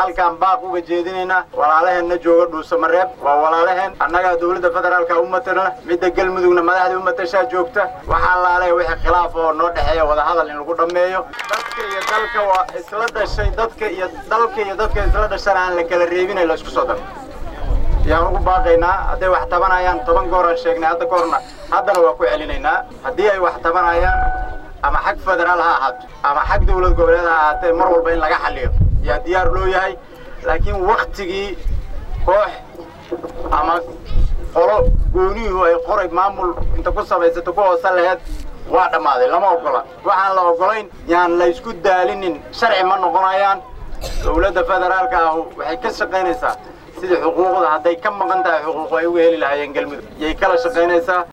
halkaan baaq uga jeedinaynaa walaalaheenna jooga dhuusamareeb waa walaalaheen annagaa dowladda federaalka u matalna midda galmudugna madaxda u matashaa joogta waxaa laalehe wixii khilaaf oo noo dhexeeya wadahadal in lagu dhammeeyo dadka iyo dalka waa isla dhashay dadka iyo dalka iyo dadka isla dhashana aan la kala reebinay la isku soo daro yaan ugu baaqaynaa hadday wax tabanayaan toban gooraan sheegnay hadda goorna haddana waa ku celinaynaa haddii ay wax tabanayaan ama xag federaal ha ahaato ama xag dowlad goboleed ha ahaatee mar walba in laga xalliyo yaa diyaar loo yahay laakiin waktigii koox ama qolo gooniyuhu ay qoray maamul inta ku samaysato ku hoosa laheed waa dhammaaday lama ogola waxaan la ogolayn yaan la isku daalinin sharci ma noqonayaan dowladda federaalka ahu waxay ka shaqaynaysaa sidii xuquuqda hadday ka maqan tahay xuquuq ay uga heli lahaayeen galmudug yay kala shaqaynaysaa